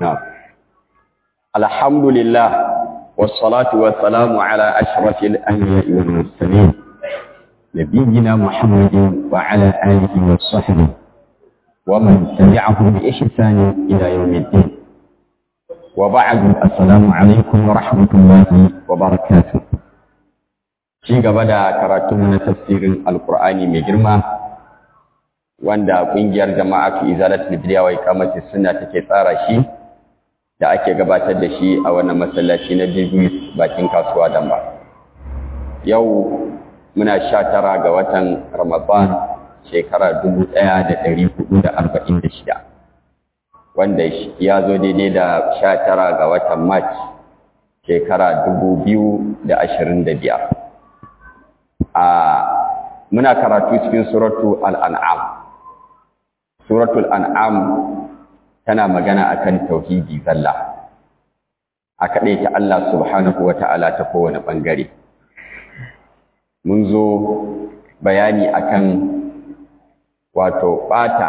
نعم الحمد لله والصلاة والسلام على أشرف الأنبياء والمرسلين نبينا محمد وعلى آله وصحبه ومن تبعهم بإحسان إلى يوم الدين وبعد السلام عليكم ورحمة الله وبركاته ci gaba da karatunmu na tafsirin alkur'ani mai girma wanda ƙungiyar jama'a fi izalatul bidiya wa iqamati sunna take tsara shi da ake gabatar da shi a wannan masallaci na Bibis bakin kasuwa Damba yau muna sha tara ga watan Ramadan shekara dubu ɗaya da ɗari hudu da arba'in da shida wanda ya zo daidai da sha tara ga watan March shekara dubu biyu da ashirin da biyar a muna karatu cikin suratu al'an'am suratul an'am tana magana akan tauhidi zalla a kaɗai ta Allah subhanahu wa ta'ala ta kowane ɓangare mun zo bayani akan wato ɓata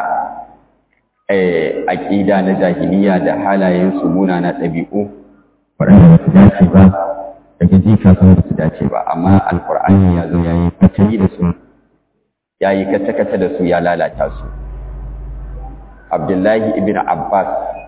aƙida na jahiliya da halayen su munana ɗabi'u waɗanda ba su dace ba daga ji kafin ba su dace ba amma alkur'ani ya zo ya yi katari da su ya yi kata-kata da su ya lalata su abdullahi ibn abbas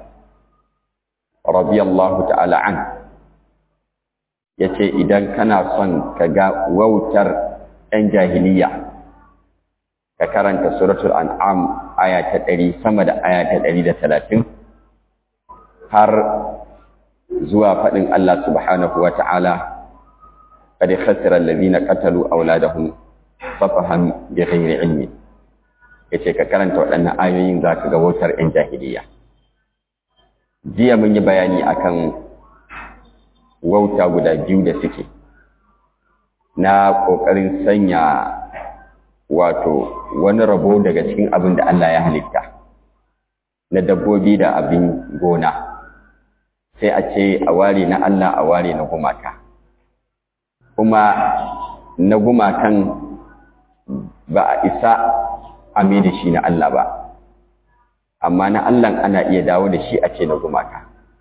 radiyallahu ta'ala an ya ce idan kana son ka ga wautar 'yan jahiliya ka karanta suratul an'am aya ta ɗari sama da aya ta ɗari da talatin har zuwa faɗin Allah subhanahu wa ta'ala, ƙadi khasirar lalzina ƙatalu a wuladahun safahan bi ghairi ilmi. Ya ce, ka karanta waɗannan ayoyin za ka ga wautar ‘yan jahiliya. Jiya mun yi bayani akan wauta guda biyu da suke, na ƙoƙarin sanya wato wani rabo daga cikin abin da Allah ya halitta, na dabbobi da abin gona. sai a ce a ware na Allah a ware na gumaka kuma na gumakan ba a isa a mai da shi na Allah ba amma na Allah ana iya dawo da shi a ce na gumaka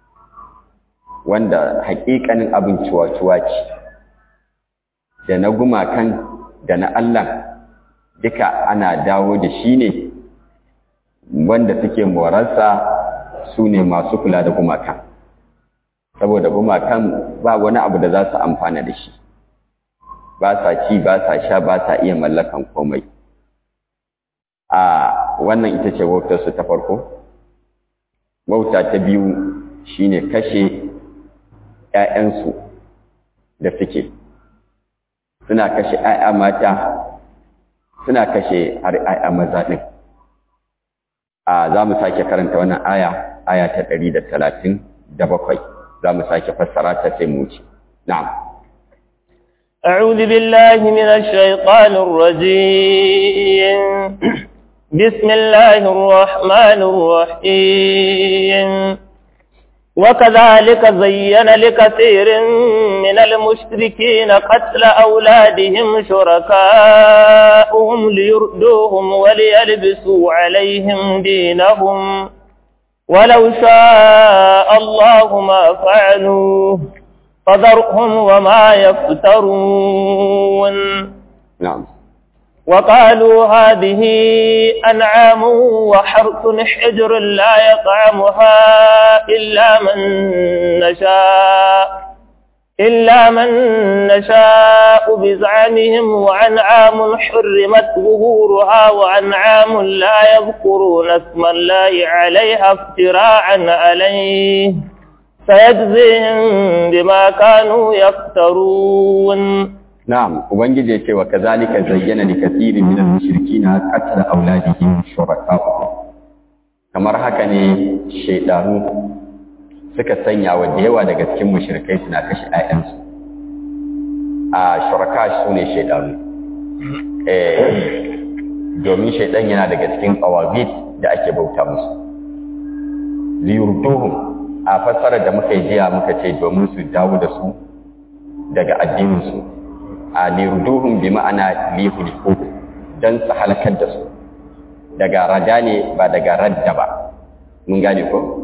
wanda haƙiƙanin abin ciwa-ciwa ce da na gumakan da na Allah duka ana dawo da shi ne wanda suke morarsa su ne masu kula da gumakan saboda gumakan ba wani abu da za su amfana da shi ba sa ci ba sa sha ba sa iya mallakan komai a wannan ita ce wautarsu ta farko wauta ta biyu shine kashe ‘ya'yansu da suke suna kashe ‘ya'ya mata suna kashe har ‘ya'ya maza ɗin a za mu sake karanta wannan aya aya ta ɗari da talatin da bakwai za mu sake fassara ta sai mu ci na'am أعوذ بالله من الشيطان الرجيم بسم الله الرحمن الرحيم وكذلك زين لكثير من المشركين قتل أولادهم شركاؤهم ليردوهم وليلبسوا عليهم دينهم ولو شاء الله ما فعلوه فذرهم وما يفترون نعم وقالوا هذه أنعام وحرث حجر لا يطعمها إلا من نشاء إلا من نشاء بزعمهم وأنعام حرمت ظهورها وأنعام لا يذكرون اسم الله عليها افتراعا عليه سيجزيهم بما كانوا يفترون نعم ubangiji ya ce wa kazalika zayyana li kathirin min al-mushrikeena qatl awladihim shuraka'uhum kamar haka ne shaydanu suka sanya wa da yawa daga cikin mushrikai suna kashe ƴaƴansu a shuraka su ne shaydanu eh domin shaydan yana daga cikin qawabit da ake bauta musu liyurduhum a fassarar da muka yi jiya muka ce domin su dawo da su daga addinin su a lirduhum bi ma'ana lihuliku dan su halakar da su daga rada ne ba daga radda ba mun gane ko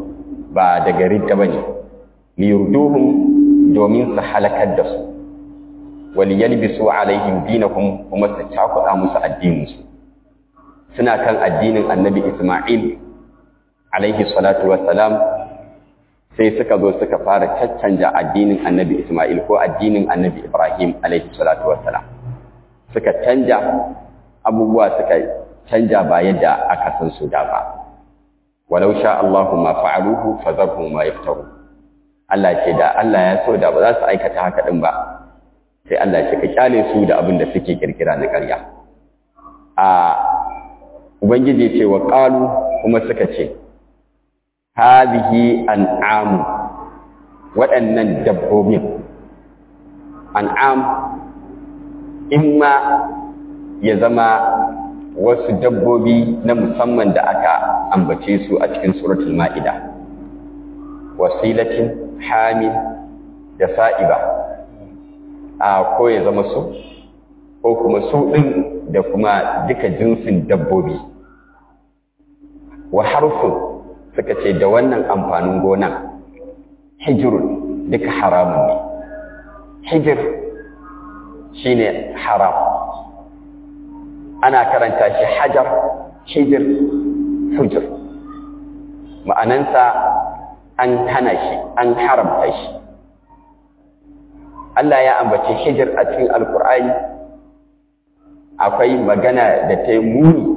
ba daga ridda bane liyurduhum domin su halakar da su waliyalbisu alaihim dinahum kuma su cakuɗa musu addininsu suna kan addinin annabi Ismail alaihi salatu wassalam sai suka zo suka fara caccanja addinin annabi Ismail ko addinin annabi Ibrahim alaihi salatu wassalam suka canja abubuwa suka canja ba yadda aka san su da ba walau sha Allahu ma fa'aluhu fadharhum ma yaftaru Allah ce da Allah ya so da ba za su aikata haka din ba sai Allah ce ka kyale su da abin da suke kirkira na ƙarya a ubangiji ce wa qalu kuma suka ce hadhihi an'amu waɗannan dabbobin an'am imma ya zama wasu dabbobi na musamman da aka ambace su a cikin suratul ma'ida wasilatin hamil da sa'iba a ko ya zama su ko kuma su ɗin da kuma duka jinsin dabbobi wa harfin suka ce da wannan amfanin gonan hijirun duka haramun ne hijir shine haram ana karanta shi hajar hijir hujir ma'anansa an hana shi an haramta shi Allah ya ambaci hijir a cikin alkur'ani akwai magana da ta yi muni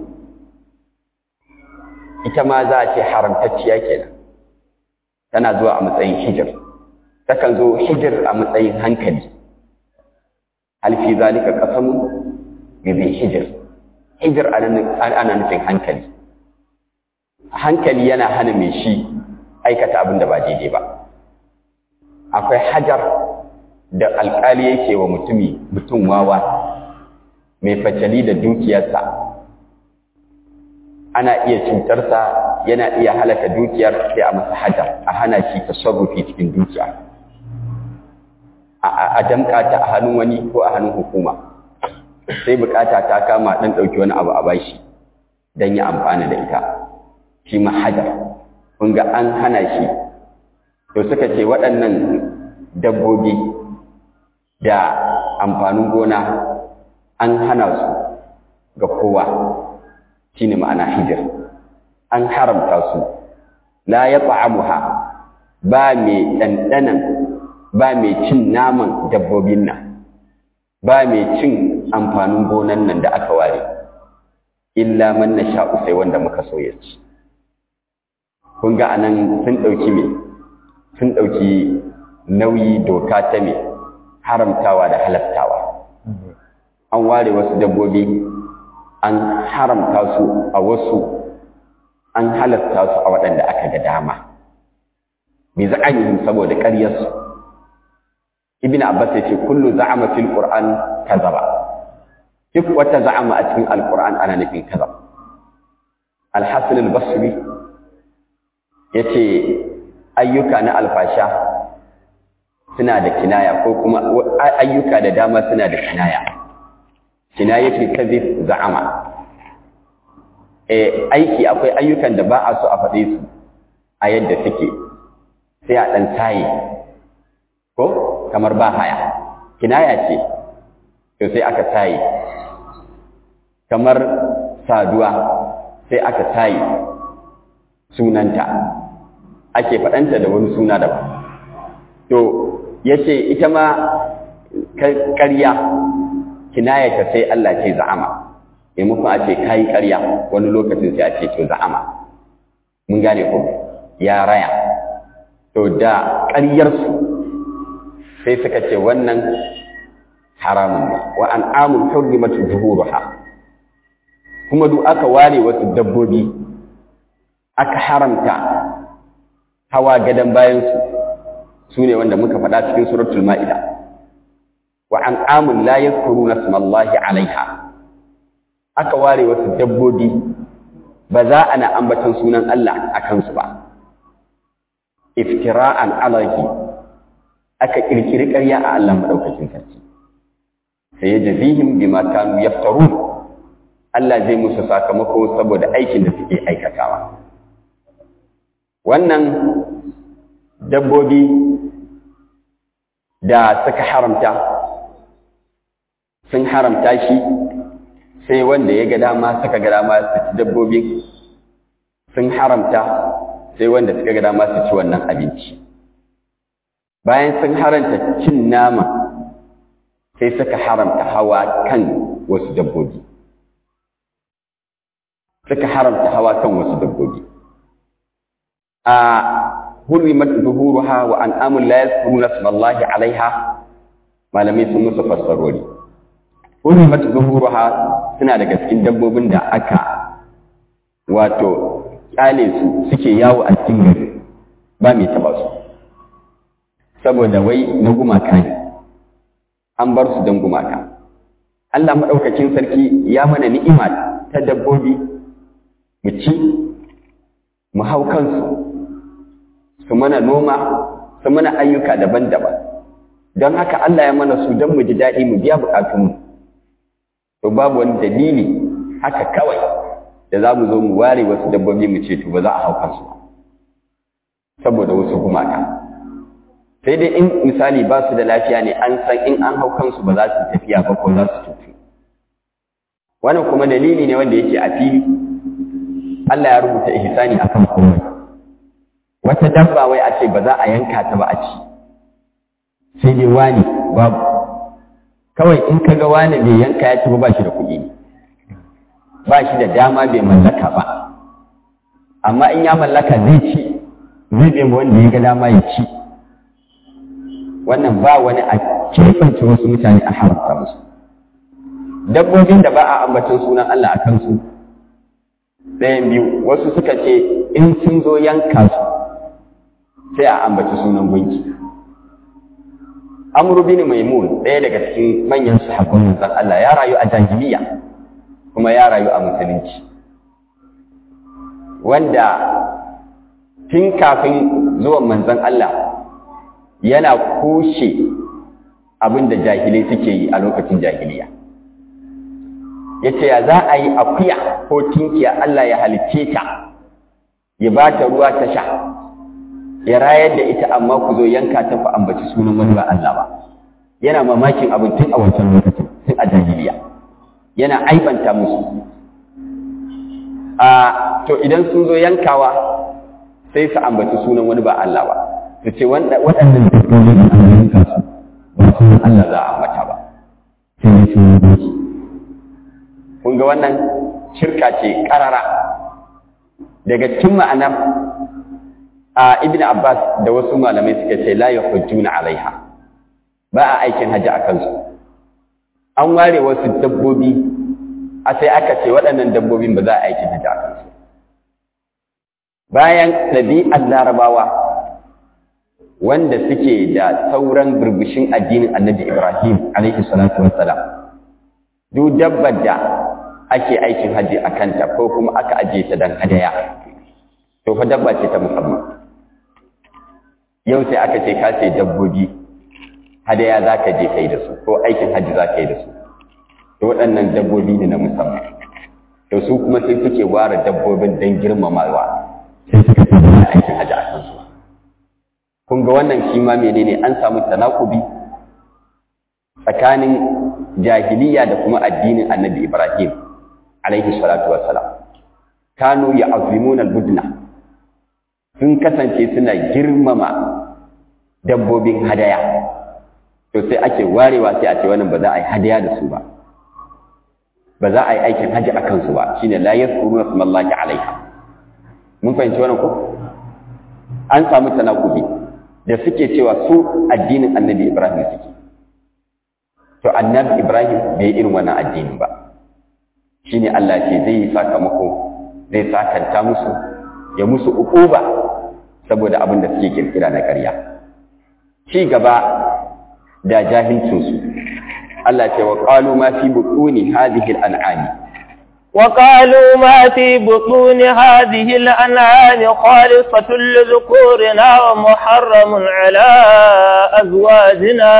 ita ma za a ce haramtacciya kenan tana zuwa a matsayin hijir takan zo hijir a matsayin hankali halfi zalika qasamu bi hijir hijir ana nufin hankali hankali yana hana mai shi aikata abin da ba daidai ba akwai hajar da alkali yake wa mutumi mutum wawa mai facali da dukiyarsa ana iya cutarsa yana iya halaka dukiyar sai a masa hajar a hana shi tasarrufi cikin dukiya a damka ta a hannun wani ko a hannun hukuma sai bukata ta kama dan dauki wani abu a bashi dan ya amfana da ita shi ma hajar kun ga an hana shi to suka ce waɗannan dabbobi da amfanin gona an hana su ga kowa shine ma'ana hijir an haramta su la ya ta'amuha ba mai ɗanɗanan ba mai cin naman dabbobin nan ba mai cin amfanin gonan nan da aka ware illa man na sha'u sai wanda muka so ya ci kun ga anan sun ɗauki me sun ɗauki nauyi doka ta me haramtawa da halattawa an ware wasu dabbobi an haramta su a wasu an halatta su a waɗanda aka ga dama bi za'anihim saboda ƙaryarsu ibn abbas ya ce kullu za'ama fil qur'an kazaba duk wata za'ama a cikin alqur'an ana nufin kazab al-hasan al-basri yace ayyuka na alfasha suna da kinaya ko kuma ayyuka da dama suna da kinaya kinayatul kadhib za'ama eh aiki akwai ayyukan da ba a so a faɗe su a yadda suke sai a ɗan taye ko kamar ba haya kinaya ce to sai aka taye kamar saduwa sai aka taye sunanta ake faɗanta da wani suna daban to yace ita ma ƙarya kinayata sai Allah ce za'ama maimakon a ce kayi ƙarya wani lokacin sai a ce to za'ama mun gane ko ya raya to da ƙaryarsu sai suka ce wannan haramun ne wa an amul hurrimatu zuhuruha kuma duk aka ware wasu dabbobi aka haramta hawa gadan bayansu su ne wanda muka faɗa cikin suratul ma'ida wa an amun la yadhkuruna smallahi alaiha aka ware wasu dabbobi ba za a na ambaton sunan Allah a kansu ba iftira'an alahi aka kirkiri ƙarya a Allah madaukakin sarki sai ya jazihim bima kanu yaftarun Allah zai musu sakamako saboda aikin da suke aikatawa wannan dabbobi da suka haramta sun haramta shi sai wanda ya ga dama suka ga dama su ci dabbobi sun haramta sai wanda suka ga dama su ci wannan abinci bayan sun haramta cin nama sai suka haramta hawa kan wasu dabbobi suka haramta hawa kan wasu dabbobi a hurrimat zuhuruha wa an'amun la yadhkuruna ismallahi alaiha malamai sun musu fassarori hurrimat zuhuruha suna daga cikin dabbobin da aka wato kyale su suke yawo a cikin gari ba mai taba su saboda wai na gumaka ne an bar su don gumaka Allah maɗaukakin sarki ya mana ni'ima ta dabbobi mu ci mu hau kansu su mana noma su mana ayyuka daban-daban don haka Allah ya mana su don mu ji daɗi mu biya buƙatunmu to babu wani dalili haka kawai da za mu zo mu ware wasu dabbobi mu ce to ba za a hau kansu ba saboda wasu gumaka sai dai in misali ba su da lafiya ne an san in an hau kansu ba za su tafiya ba ko za su cutu wannan kuma dalili ne wanda yake a fili Allah ya rubuta ihsani akan komai wata dabba wai a ce ba za a yanka ta ba a ci sai dai wani babu kawai in ka ga wani bai yanka ya ci ba ba shi da kuɗi ne ba shi da dama bai mallaka ba amma in ya mallaka zai ci zai bai wanda ya ga dama ya ci wannan ba wani a kefance wasu mutane a haramta musu dabbobin da ba a ambacin sunan Allah a kansu ɗayan biyu wasu suka ce in sun zo yanka su sai a ambaci sunan gunki amru bin maimun ɗaya daga cikin manyan sahabban manzon Allah ya rayu a jahiliya kuma ya rayu a musulunci wanda tun kafin zuwan manzon Allah yana kushe abin da jahilai suke yi a lokacin jahiliya ya ce ya za a yi akuya ko tinkiya Allah ya halicce ta ya ba ta ruwa ta sha ya rayar da ita amma ku zo yanka ta ku ambaci sunan wani ba Allah ba yana mamakin abin tun a wancan lokacin tun a jahiliya yana aibanta musu a to idan sun zo yankawa sai su ambaci sunan wani ba Allah ba su ce waɗannan dabbobin da an yanka su ba sunan Allah za a ambata ba sai ne sunan doki kun ga wannan shirka ce ƙarara daga cikin ma'anar a ibn Abbas da wasu malamai suka ce la yahujjuna alaiha ba a aikin haji a kansu an ware wasu dabbobi a sai aka ce waɗannan dabbobin ba za a aikin haji a kansu bayan ɗabi'ar larabawa wanda suke da sauran burbushin addinin annabi Ibrahim alaihi salatu wassalam duk dabbar da ake aikin haji a kanta ko kuma aka ajiye ta dan hadaya to fa dabba ce ta musamman yau sai aka ce ka ce dabbobi hadaya za ka je kai da su ko aikin haji za ka yi da su to waɗannan dabbobi ne na musamman to su kuma sai suke ware dabbobin don girmamawa sai suka ce ba aikin haji a kansu kun ga wannan shi ma menene an samu tanakubi tsakanin jahiliya da kuma addinin annabi Ibrahim alaihi salatu wassalam kanu ya'zimuna al-budna sun kasance suna girmama dabbobin hadaya to sai ake warewa sai a ce wannan ba za a yi hadaya da su ba ba za a yi aikin haji a kansu ba shine la yadhkuruna smallahi alaiha mun fahimci wannan ko an samu tanakubi da suke cewa su addinin annabi Ibrahim suke to annabi Ibrahim bai irin wannan addini ba shine Allah ce zai yi sakamako zai sakanta musu ya musu ukuba saboda abin da suke kirkira na ƙarya ci gaba da jahilcinsu Allah ce wa qalu ma fi butuni hadhihi al-an'ami وقالوا ما في بطون هذه الأنعام خالصة لذكورنا ومحرم على أزواجنا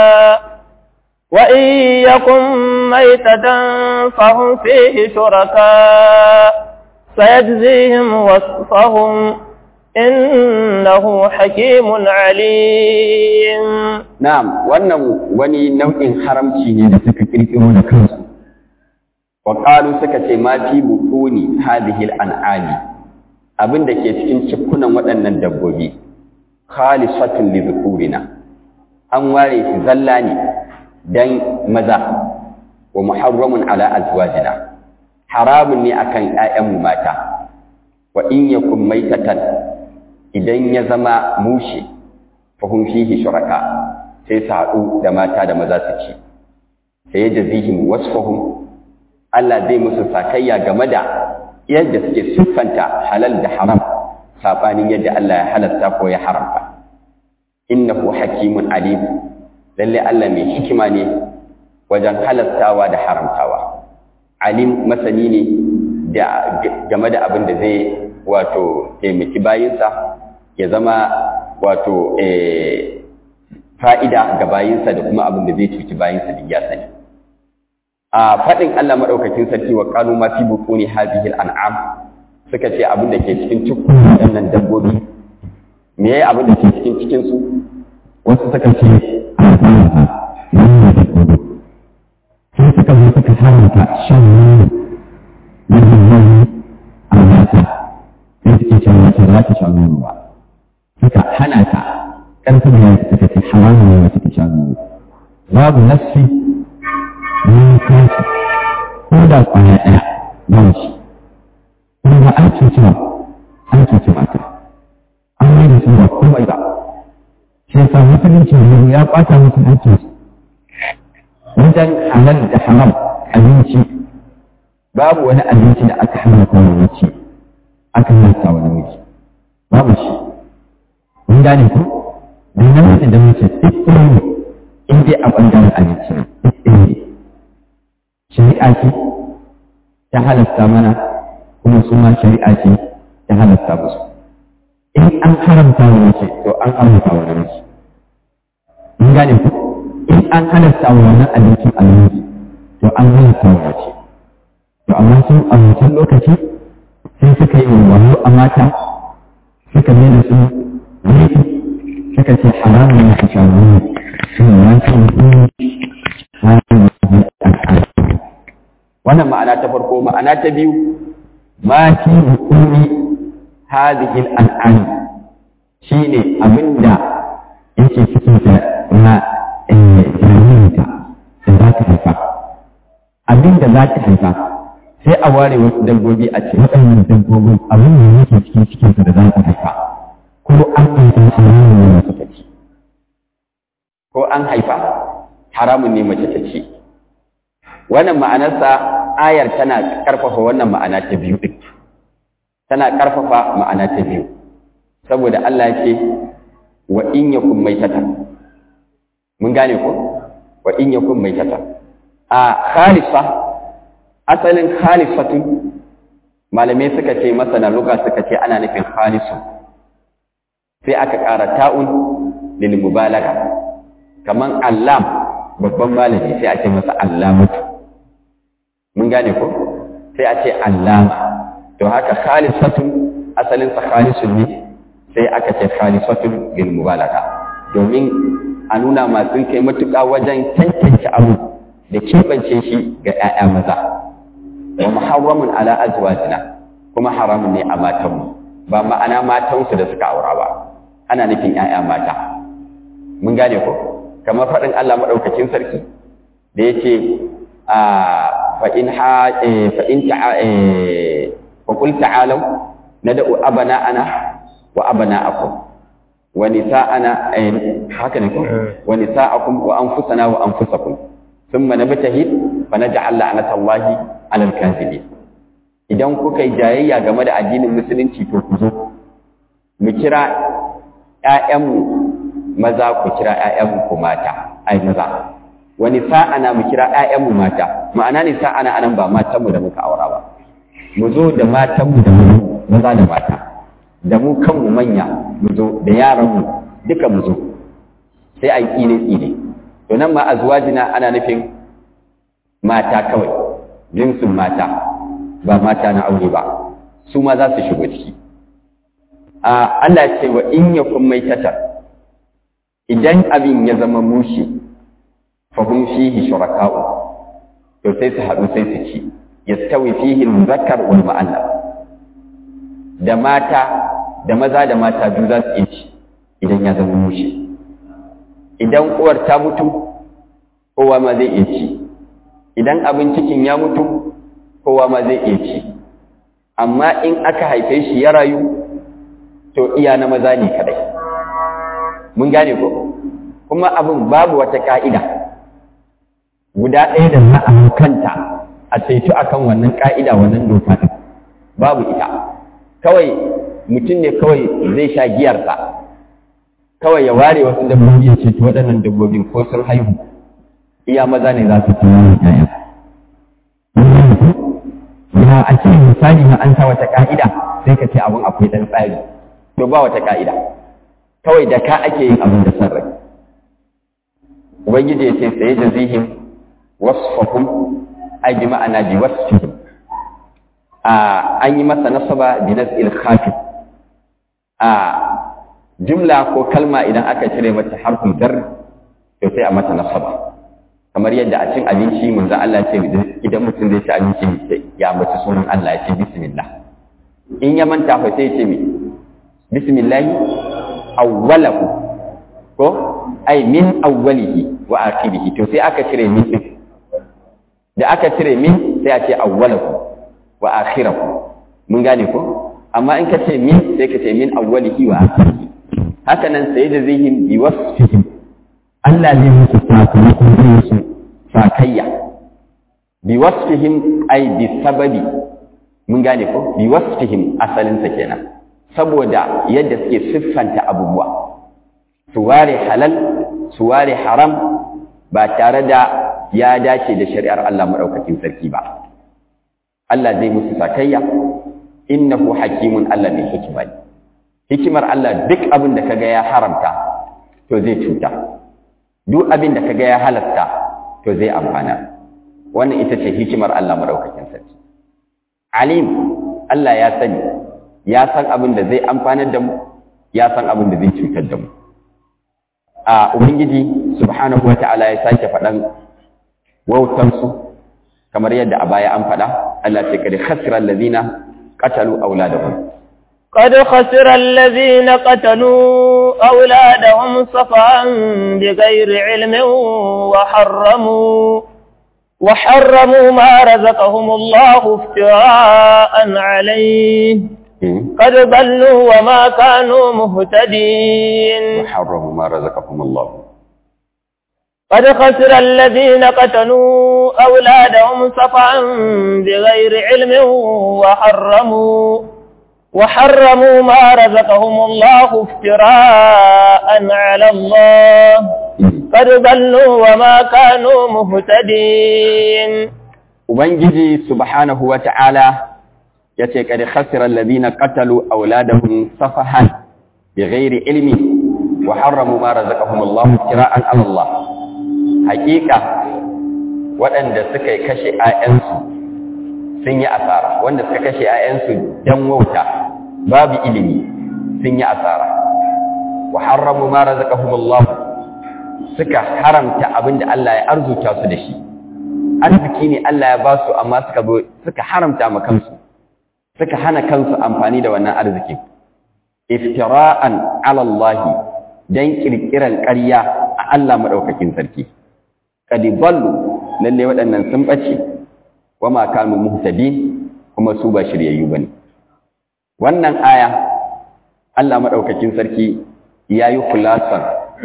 وإن يكن ميتة فهم فيه شركاء سيجزيهم وصفهم إنه حكيم عليم na'am wannan wani nau'in haramci ne da suka kirkiro da kansu wa qalu suka ce ma fi butuni hadhihi al-an'ami abin da ke cikin cikunan waɗannan dabbobi khalisatun li dhukurina an ware shi zalla ne dan maza wa muharramun ala azwajina haramun ne akan ƴaƴanmu mata wa in yakun maitatan idan ya zama mushe fa hum fihi shuraka sai su haɗu da mata da maza su ci sai ya jazihim wasfahum Allah zai musu sakayya game da yadda suke siffanta halal da haram sabanin yadda Allah ya halatta ko ya haramta innahu hakimun alim lalle Allah mai hikima ne wajen halattawa da haramtawa alim masani ne da game da abin da zai wato taimaki bayinsa ya zama wato fa'ida ga bayinsa da kuma abin da zai cuci bayinsa da ya sani a faɗin Allah maɗaukakin sarki wa ƙalu ma fi bukuni hadhihi al'am suka ce abin da ke cikin cikin waɗannan dabbobi me yayi abin da ke cikin cikin su wasu suka ce sai suka zo suka haramta shan nono na zanzani a mata sai suke cewa mace za ta sha nono ba suka hana ta ƙarfin da yanzu suka ce haramun ne mace ta sha nono babu nassi ne kansu ko da ƙwaya ɗaya ba shi kuma an cuci ba an cuci mata an mai da su ba komai ba shi yasa musulunci ne ya ɓata musu haƙƙinsu wajen halal da haram abinci babu wani abinci da aka haramta wa mace aka haramta wa namiji babu shi mun gane ku da namiji da mace duk ɗaya ne in dai a ɓangaren abinci ne duk ɗaya ne shari'a ce ta halasta mana kuma su ma shari'a ce ta halasta musu in an haramta wa mace to an haramta wa namiji mun gane ku in an halatta wa wannan abincin abinci to an halatta wa mace to amma sun a wancan lokaci sai suka yi wayo a mata suka mai da su laifi suka ce haramun ne su sha nono sun yi wancan wannan ma'ana ta farko ma'ana ta biyu ma fi hukumi hadhihi al-an'am shine abinda yake cikin ta na jaririnta da za ta haifa abin da za ta haifa sai a ware wasu dabbobi a ce waɗannan dabbobin abin da yake cikin cikinta da za ta haifa ko an haifa haramun ne mace ta ci ko an haifa haramun ne mace ta ci wannan ma'anarsa ayar tana karfafa wannan ma'ana ta biyu din tana karfafa ma'ana ta biyu saboda Allah ya ce wa in yakun maitatan mun gane ko wa in yakun maitatan a khalifa asalin khalifatun malamai suka ce masana luga suka ce ana nufin khalisu sai aka ƙara ta'un lil mubalaga kaman allam babban malami sai a ce masa allamatu mun gane ko sai a ce allama to haka khalisatun asalin sa khalisun ne sai aka ce khalisatun lil mubalaga domin a nuna masu kai matuƙa wajen tantance abu da keɓance shi ga 'ya'ya maza wa muharramun ala azwajina kuma haramun ne a matanmu ba ma'ana matansu da suka aura ba ana nufin 'ya'ya mata mun gane ko kamar faɗin Allah maɗaukakin sarki da ya ce fa in ha fa in ta'a fa qul ta'alu nad'u abana'ana wa abana'akum wa nisa'ana haka ne ko wa nisa'akum wa anfusana wa anfusakum thumma nabtahid fa naj'al la'natallahi 'alal kadhibin idan kuka yi jayayya game da addinin musulunci to ku zo mu kira ƴaƴanmu maza ku kira ƴaƴanmu ku mata ai maza wani sa'ana mu kira ƴaƴanmu mata ma'ana ne sa'ana anan ba matanmu da muka aura ba mu zo da matanmu da mu maza da mata da mu kanmu manya mu zo da yaranmu duka mu zo sai a yi tsine tsine to nan ma azwajina ana nufin mata kawai jinsin mata ba mata na aure ba su ma za su shigo ciki a Allah ce wa in yakun maitatan idan abin ya zama mushi fa hum fihi shuraka'u to sai su haɗu sai su ci yastawi fihi al-muzakkar wal mu'annas da mata da maza da mata biyu za su iya ci idan ya zama mushi idan uwar ta mutu kowa ma zai iya ci idan abin cikin ya mutu kowa ma zai iya ci amma in aka haife shi ya rayu to iya na maza ne kadai mun gane ko kuma abin babu wata ka'ida guda ɗaya da za a kanta a saitu akan wannan ka'ida wannan doka ɗin babu ita kawai mutum ne kawai zai sha giyarsa kawai ya ware wasu dabbobi ya ce to waɗannan dabbobin ko sun haihu iya maza ne za su ci wannan ƴaƴa ya a ce misali na an sa wata ka'ida sai ka ce abin akwai ɗan tsari to ba wata ka'ida kawai da ka ake yin abin da san rai ubangiji ya ce sai da zihim wasfahum ai bi ma'ana bi wasfihim a an yi masa nasaba bi nas'il khafi a jumla ko kalma idan aka cire mata harfin jar to sai a mata nasaba kamar yadda a cin abinci manzo Allah ya ce idan mutum zai ci abinci ya ambaci sunan Allah ya ce bismillah in ya manta fa sai ya ce me bismillah awwalahu ko ai min awwalihi wa akhirihi to sai aka cire min din da aka cire min sai a ce awwalahu wa akhirahu mun gane ko amma in ka ce min sai ka ce min awwalihi wa akhirihi haka nan sai da zihim bi wasfihim Allah zai musu sakamakon zai musu sakayya bi wasfihim ai bi sababi mun gane ko bi wasfihim asalin sa kenan saboda yadda suke siffanta abubuwa su ware halal su ware haram ba tare da ya dace da shari'ar Allah madaukakin sarki ba Allah zai musu sakayya innahu hakimun Allah mai hikima ne hikimar Allah duk abin da kaga ya haramta to zai cuta duk abin da kaga ya halatta to zai amfana wannan ita ce hikimar Allah madaukakin sarki alim Allah ya sani ya san abin da zai amfanar da mu ya san abin da zai cutar da mu a ubangiji subhanahu wata'ala ya sake faɗan wautansu kamar yadda a baya an faɗa Allah ce kada khasira allazina qatalu auladahum قد خسر الذين قتلوا أولادهم صفعا بغير علم وحرموا وحرموا ما رزقهم الله افتراء عليه قد ضلوا وما كانوا مهتدين وحرموا ما رزقهم الله قد خسر الذين قتلوا أولادهم صفعا بغير علم وحرموا وحرموا ما رزقهم الله افتراء على الله قد ضلوا وما كانوا مهتدين Ubangiji subhanahu wa ta'ala ya ce, Ƙadi khasirar labina ƙatalu auladahun safahan bi ghairi ilmi wa harramu ma razaqahum Allah kira'an Allah. Hakika waɗanda suka yi kashe ‘ya'yansu sun yi asara, wanda suka kashe ‘ya'yansu don wauta babu ilimi sun yi asara. Wa harramu ma razaqahum Allah suka haramta abin da Allah ya arzuta su da shi. arziki ne Allah ya ba su amma suka zo suka haramta ma kansu suka hana kansu amfani da wannan arzikin iftira'an ala Allah dan kirkiran ƙarya a Allah madaukakin sarki qad ballu lalle waɗannan sun bace wa ma kanu muhtadin kuma su ba shiryayyu bane wannan aya Allah madaukakin sarki yayi kulasan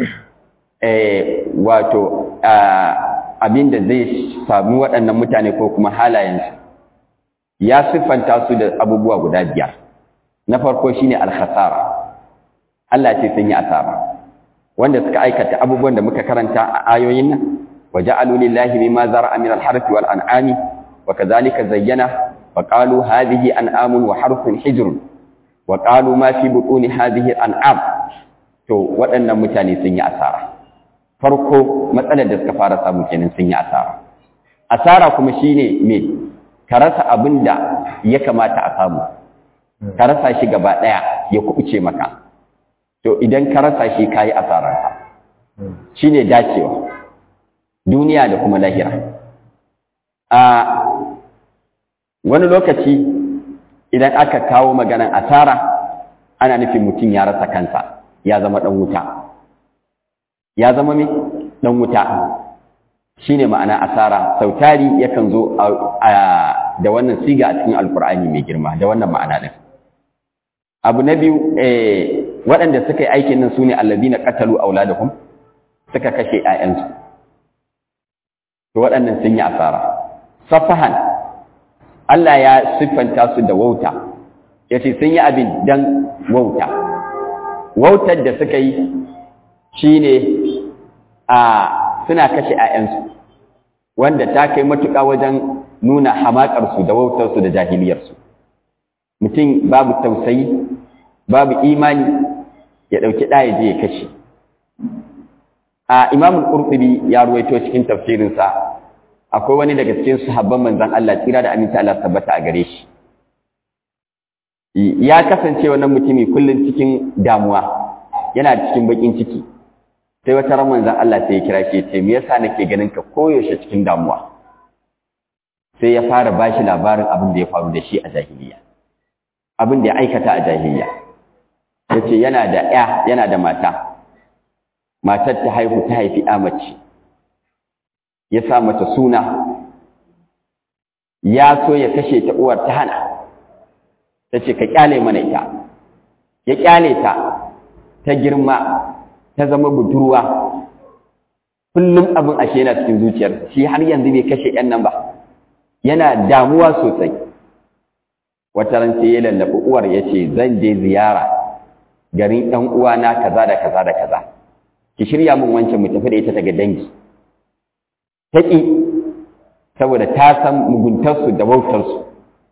eh wato abin da zai sami waɗannan mutane ko kuma halayensu ya siffanta su da abubuwa guda biyar na farko shine alkhasara Allah ce sun yi asara wanda suka aikata abubuwan da muka karanta a ayoyin nan waja'alu lillahi mimma zara'a min al-harfi wal an'ami wa kadhalika zayyana wa qalu hadhihi an'amun wa harfun hijrun wa qalu ma fi butuni hadhihi an'am to waɗannan mutane sun yi asara farko matsalar da suka fara samu kenan sun yi asara asara kuma shine me ka rasa abin da ya kamata a samu ka rasa shi gaba ɗaya ya kubuce maka to idan ka rasa shi ka yi asararsa shi ne dacewa duniya da kuma lahira a wani lokaci idan aka kawo maganan asara ana nufin mutum ya rasa kansa ya zama ɗan wuta ya zama mai ɗan wuta shi ne ma'ana asara sautari yakan zo da wannan siga a cikin alkur'ani mai girma da wannan ma'ana ɗin abu na biyu waɗanda suka yi aikin nan su ne allazina qatalu auladahum suka kashe ƴaƴansu to waɗannan sun yi asara safahan Allah ya siffanta su da wauta yace sun yi abin dan wauta wautar da suka yi shine a suna kashe ƴaƴansu wanda ta kai matuƙa wajen nuna hamaƙarsu da wautarsu da jahiliyarsu mutum babu tausayi babu imani ya ɗauki ɗaya je ya kashe a imamul ƙurɗubi ya ruwaito cikin tafsirinsa akwai wani daga cikin sahabban manzan Allah tsira da aminta Allah tabbata a gare shi ya kasance wannan mutumi kullum cikin damuwa yana cikin baƙin ciki sai wata ran manzan Allah sai ya kira shi ya ce me yasa nake ganin ka koyaushe cikin damuwa sai ya fara bashi labarin abin da ya faru da shi a jahiliya abin da ya aikata a jahiliya ya ce yana da ya yana da mata matar ta haihu ta haifi ya mace ya sa mata suna ya so ya kashe ta uwar ta hana ta ce ka kyale mana ita ya kyale ta ta girma ta zama budurwa kullum abin ashe yana cikin zuciyar shi har yanzu bai kashe yan nan ba yana damuwa sosai wata ran sai ya lallaɓi uwar ya ce zan je ziyara garin ɗan uwana kaza da kaza da kaza ki shirya min wancan mu tafi da ita daga dangi ta ƙi saboda ta san muguntarsu da wautarsu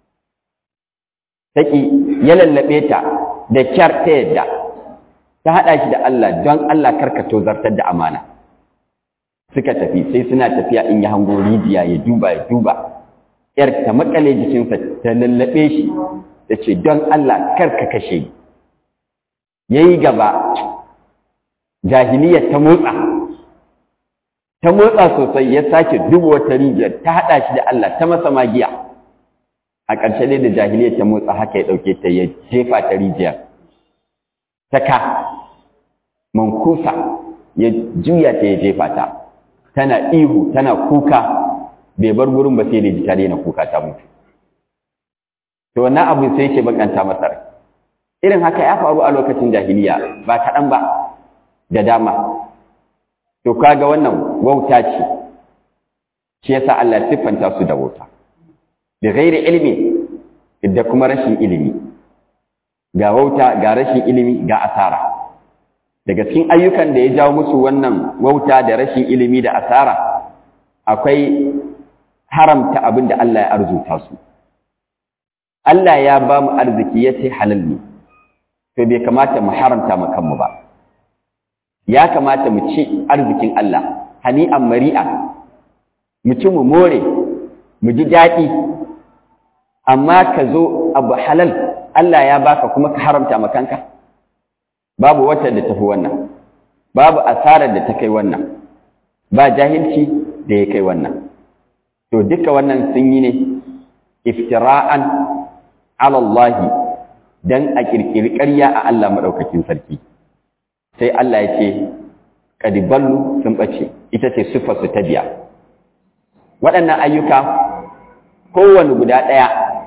ta ƙi ya lallaɓe ta da kyar ta yadda ta haɗa shi da Allah don Allah karka tozartar da amana suka tafi sai suna tafiya in ya hango rijiya ya duba ya duba ‘yar ta makale jikinsa ta lallaɓe shi ta ce don Allah karka kashe ya yi gaba jahiliyar ta motsa ta motsa sosai ya sake duba wata rijiyar ta haɗa shi da Allah ta masa magiya a ƙarshe dai da jahiliyar ta motsa haka ya ɗauke ta ya jefa ta rijiyar ta ka mankusa ya juya ta ya jefa ta tana ihu tana kuka bai bar gurin ba sai da ji ta daina kuka ta mutu to wannan abu sai yake bakanta masa rai irin haka ya faru a lokacin jahiliya ba kaɗan ba da dama to kaga wannan wauta ce shi yasa Allah siffanta su da wauta bi ghairi ilmi da kuma rashin ilimi ga wauta ga rashin ilimi ga asara daga cikin ayyukan da ya jawo musu wannan wauta da rashin ilimi da asara akwai haramta abin da Allah ya arzuta su Allah ya ba mu arziki ya ce halal ne to bai kamata mu haramta mu kanmu ba ya kamata mu ci arzikin Allah hani'an mari'a mu ci mu more mu ji daɗi amma ka zo abu halal Allah ya baka kuma ka haramta ma kanka babu wata da tafi wannan babu asarar da ta kai wannan ba jahilci da ya kai wannan to duka wannan sun yi ne iftira'an ala Allah dan a kirkiri ƙarya a Allah madaukakin sarki sai Allah ya ce kadiballu sun bace ita ce sifar su ta biya waɗannan ayyuka kowane guda ɗaya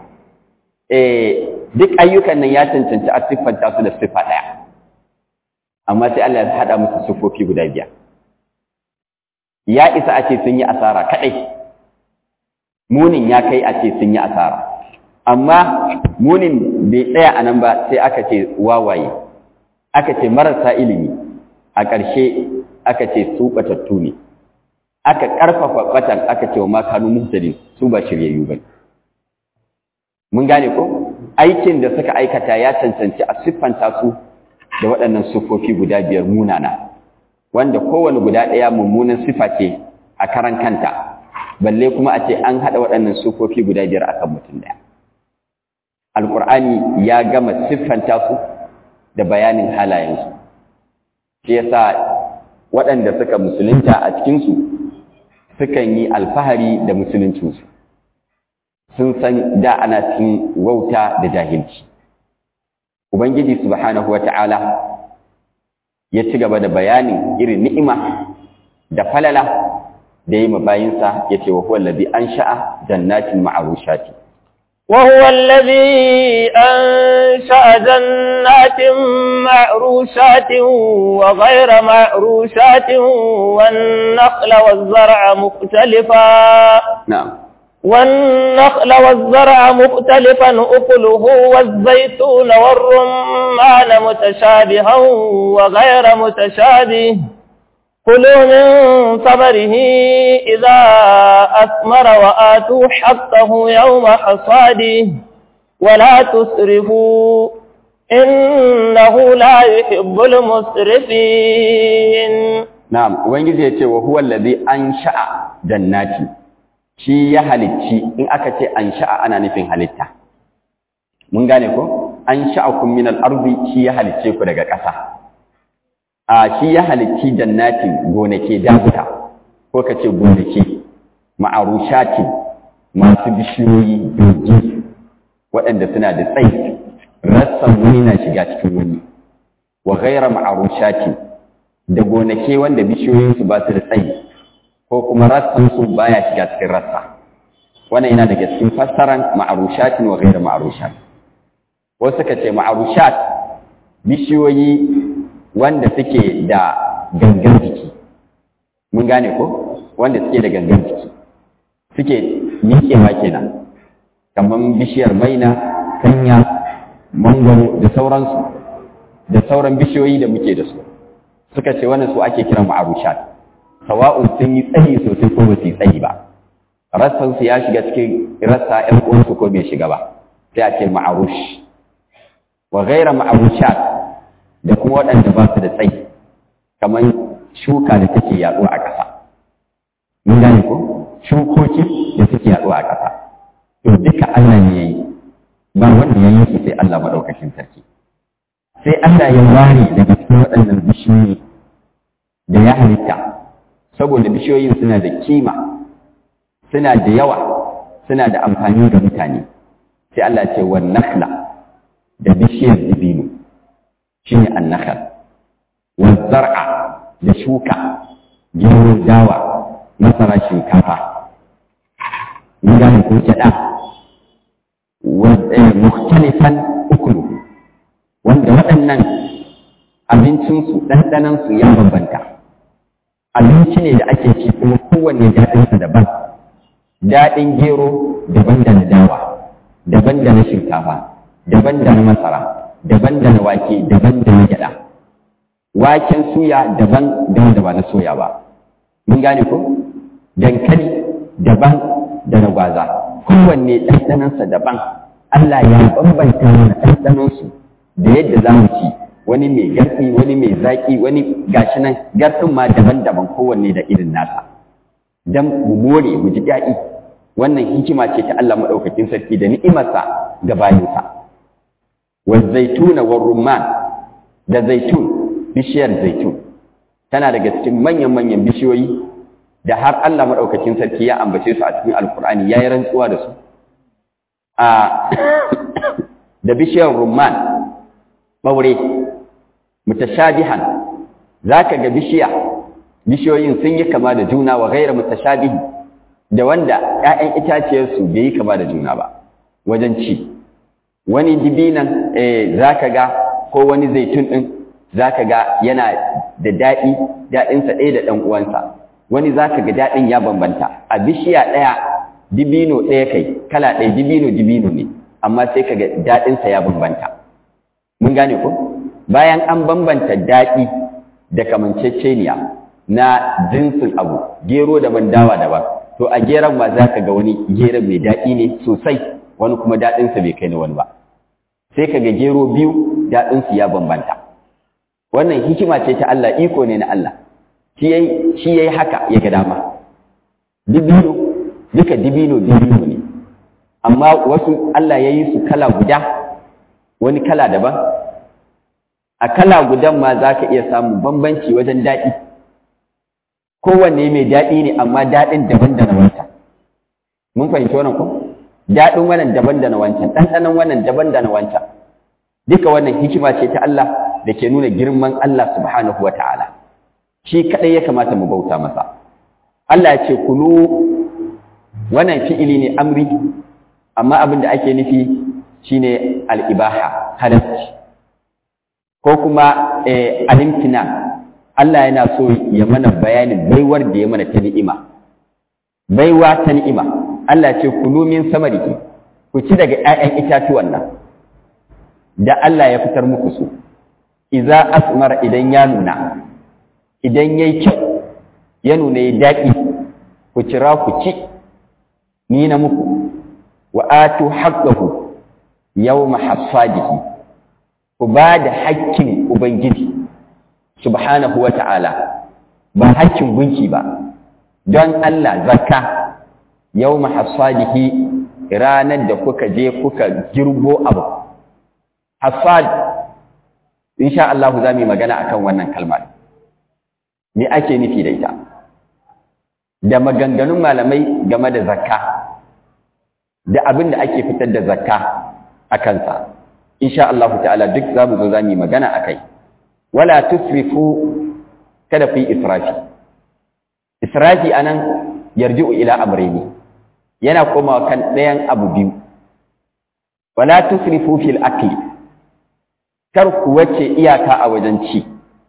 eh duk ayyukan nan ya cancanci a siffanta su da siffa ɗaya amma sai Allah ya haɗa musu siffofi guda biyar ya isa a ce sun yi asara kaɗai munin ya kai a ce sun yi asara amma munin bai tsaya a nan ba sai aka ce wawaye aka ce marasa ilimi a ƙarshe aka ce su ɓatattu ne aka ƙarfafa ɓatan aka ce wa makanu muhtadin su ba shiryayyu ba mun gane ko aikin da suka aikata ya cancanci a siffanta su da waɗannan siffofi guda biyar munana wanda kowane guda ɗaya mummunan siffa ce a karan kanta balle kuma a ce an haɗa waɗannan siffofi guda biyar akan mutum ɗaya alƙur'ani ya gama siffanta su da bayanin halayensu shi yasa waɗanda suka musulunta a cikinsu sukan yi alfahari da musuluncinsu sun san da ana cikin wauta da jahilci ubangiji subhanahu wata'ala ya ci gaba da bayanin irin ni'ima da falala da yi mabayinsa ya ce wa huwa allazi ansha'a jannatin ma'arushati وهو الذي أنشأ جنات معروشات وغير معروشات والنخل والزرع مختلفا na'am والنخل والزرع مختلفا أكله والزيتون والرمان متشابها وغير متشابه كلوا من ثمره إذا أثمر وآتوا حقه يوم حصاده ولا تسرفوا إنه لا يحب المسرفين na'am ubangiji ya ce wa huwa allazi ansha'a jannati shi ya halicci in aka ce ansha'a ana nufin halitta mun gane ko ansha'akum min al-ardi shi ya halicce ku daga ƙasa a shi ya halicci jannatin gonake dabuta ko ka ce gonake ma'arushatin masu bishiyoyi dogi waɗanda suna da tsayi rassan wani na shiga cikin wani wa ghaira ma'arushatin da gonake wanda bishiyoyinsu ba su da tsayi ko kuma rassansu baya shiga cikin rassa wannan yana daga cikin fassaran ma'arushatin wa ghaira ma'arushat wasu suka ce ma'arushat bishiyoyi wanda suke da gangan jiki mun gane ko wanda suke da gangan jiki suke miƙewa kenan kamar bishiyar maina kanya mangwaro da sauransu da sauran bishiyoyi da muke da su suka ce wannan su ake kiran ma'arushat sawa'un sun yi tsayi sosai ko ba su yi tsayi ba rassansu ya shiga cikin rassa ƴan uwansu ko bai shiga ba sai a ce ma'arush wa ghaira ma'arushat da kuma waɗanda ba su da tsayi kamar shuka da take yaɗo a ƙasa mun gane ko shukoki da suke yaɗo a ƙasa to duka Allah ne ya yi ba wanda ya yi su sai Allah maɗaukacin sarki sai Allah ya ware daga cikin waɗannan bishiyoyi da ya halitta saboda bishiyoyin suna da kima suna da yawa suna da amfani ga mutane sai Allah ce wa nakhla da bishiyar dibino shine annakhal wa zar'a da shuka gero dawa masara shinkafa mun gane ko gyaɗa mukhtalifan ukuluhu wanda waɗannan abincinsu ɗanɗanansu ya bambanta abinci ne da ake ci kuma kowanne daɗinsa daban daɗin gero daban da na dawa daban da na shinkafa daban da na masara daban da na wake daban da na gyaɗa waken suya daban da wanda ba na soya ba mun gane ko dankali daban da na gwaza kowanne ɗanɗanansa daban Allah ya bambanta mana ɗanɗanansu da yadda za mu ci wani mai garfi wani mai zaƙi wani gashi nan garfin ma daban-daban kowanne da irin nasa don mu more mu ji daɗi wannan hikima ce ta Allah maɗaukakin sarki da ni'imarsa ga bayinsa wa zaituna wa rumman da zaitun bishiyar zaitun tana daga cikin manyan-manyan bishiyoyi da har Allah maɗaukakin sarki ya ambace su a cikin alkur'ani ya yi rantsuwa da su a da bishiyar rumman ɓaure mutashabihan za ka ga bishiya bishiyoyin sun yi kama da juna wa gaira mutashabihi da wanda ‘ya'yan itaciyarsu bai yi kama da juna ba wajen ci wani dibinan za ka ga ko wani zaitun ɗin za ka ga yana da daɗi daɗinsa ɗaya da ɗan uwansa wani za ka ga daɗin ya bambanta a bishiya ɗaya dibino ɗaya kai kala ɗaya dibino dibino ne amma sai ka ga daɗinsa ya bambanta mun gane ko bayan an bambanta daɗi da kamanceceniya na jinsin abu gero daban dawa daban to a geron ma za ka ga wani geron mai daɗi ne sosai wani kuma daɗinsa bai kai na wani ba sai ka ga gero biyu daɗinsu ya bambanta wannan hikima ce ta Allah iko ne na Allah shi ya yi haka ya ga dama dibino duka dibino dibino ne amma wasu Allah ya yi su kala guda wani kala daban a kala gudan ma za ka iya samun bambanci wajen daɗi kowanne mai daɗi ne amma daɗin daban da na wancan mun fahimci wannan ko daɗin wannan daban da na wancan ɗanɗanon wannan daban da na wancan duka wannan hikima ce ta Allah da ke nuna girman Allah subhanahu wa ta'ala shi kaɗai ya kamata mu bauta masa Allah ya ce kulu wannan fi'ili ne amri amma abin da ake nufi shine al'ibaha halarci ko kuma alimtina Allah yana so ya mana bayanin baiwar da ya mana ta ni'ima baiwa ta ni'ima Allah ce kulu min samariki ku ci daga 'ya'yan itatuwan nan da Allah ya fitar muku su iza asmar idan ya nuna idan yayi kyau ya nuna ya daɗi ku cira ku ci ni na muku wa atu haqqahu yawma hasadihi ku ba da haƙƙin ubangiji subhanahu wa ta'ala ba haƙƙin gunki ba don Allah zakka yawma hasadihi ranar da kuka je kuka girbo abu hasad insha Allah za mu yi magana akan wannan kalmar me ake nufi da ita da maganganun malamai game da zakka da abin da ake fitar da zakka a kansa insha Allah ta'ala duk za mu zo za mu yi magana a kai wala tusrifu kada ku yi israfi israfi anan yarji'u ila amrayni yana komawa kan ɗayan abu biyu wala tusrifu fil akli kar ku wace iyaka a wajen ci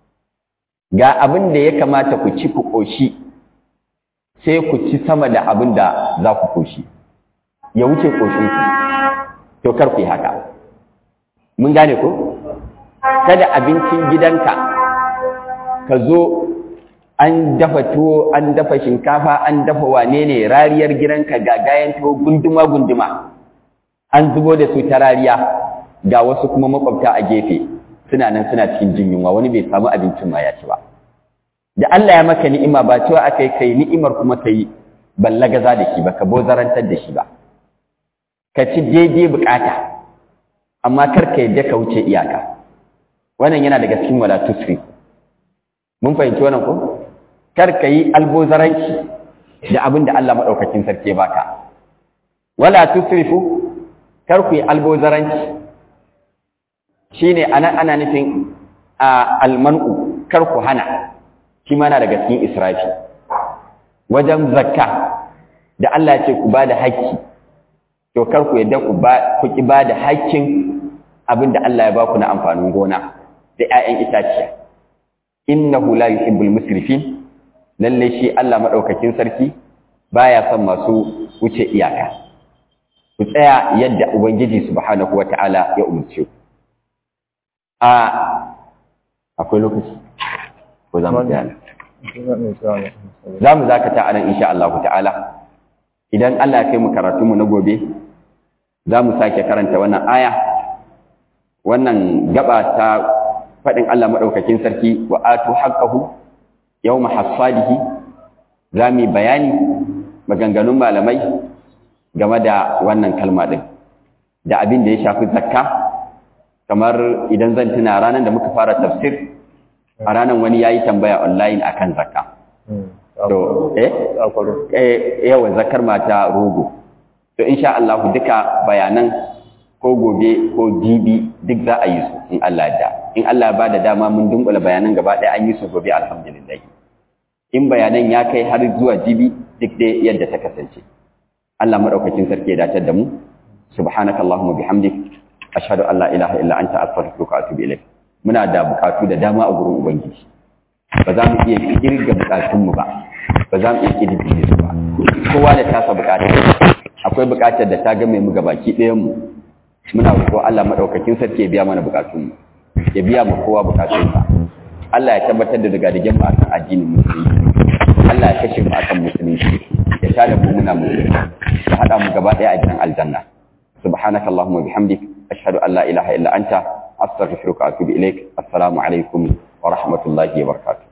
ga abin da ya kamata ku ci ku ƙoshi sai ku ci sama da abin da za ku ƙoshi ya wuce ƙoshinku to kar ku yi haka mun gane ko kada abincin gidanka ka zo an dafa tuwo an dafa shinkafa an dafa wane ne rariyar gidanka ga gayan tuwo gunduma gunduma an zubo da su ta rariya ga wasu kuma makwabta a gefe suna nan suna cikin jin yunwa wani bai samu abincin ma ya ci ba da Allah ya maka ni'ima ba cewa akai kai ni'imar kuma kai ballagaza da shi ba ka bozarantar da shi ba ka ci daidai bukata amma kar ka yadda ka wuce iyaka wannan yana daga cikin wala tusri mun fahimci wannan ko kar ka yi albozaranci da abin da Allah madaukakin sarki ya baka wala tusrifu kar ku yi albozaranci shine ana ana nufin almanu kar ku hana shi ma na daga cikin israfi wajen zakka da Allah ya ce ku bada haƙƙi to kar ku yadda ku ba ku ki bada haƙƙin abin da Allah ya ba ku na amfanin gona da ƴaƴan itaciya innahu la yuhibbul musrifin lalle shi Allah madaukakin sarki baya son masu wuce iyaka ku tsaya yadda ubangiji subhanahu wataala ya umurce ku a akwai lokaci ko za mu tsaya za mu zakata a nan insha Allah ta'ala idan Allah ya kai mu karatu mu na gobe za mu sake karanta wannan aya wannan gaba ta faɗin Allah maɗaukakin sarki wa atu haqqahu yawma hasadihi za mu bayani maganganun malamai game da wannan kalma din da abin da ya shafi zakka kamar idan zan tuna ranar da muka fara tafsir a ranar wani ya yi tambaya online akan zakka to eh eh yawa zakar mata rogo to insha Allah duka bayanan ko gobe ko jibi duk za a yi su in Allah da in Allah ya bada dama mun dunkula bayanan gaba ɗaya an yi su gobe alhamdulillah in bayanan ya kai har zuwa jibi duk dai yadda ta kasance Allah madaukakin sarki ya dace da mu subhanakallahumma bihamdik ashhadu an la ilaha illa anta astaghfiruka wa atubu ilaik muna da bukatu da dama a gurin ubangiji ba za mu iya kirga bukatunmu ba ba za mu iya kirga su ba kowa da tasa bukata akwai bukatar da ta game mu gabaki ɗayan mu muna roƙo Allah madaukakin sarki ya biya mana bukatunmu ya biya mu kowa bukatunsa Allah ya tabbatar da daga digen mu akan addinin musulunci Allah ya kashe mu akan musulunci ya tada mu muna musulunci ya hada mu gaba ɗaya a gidan aljanna subhanakallahumma bihamdik ashhadu an la ilaha illa anta astaghfiruka wa atubu ilaik assalamu alaikum wa rahmatullahi wa barakatuh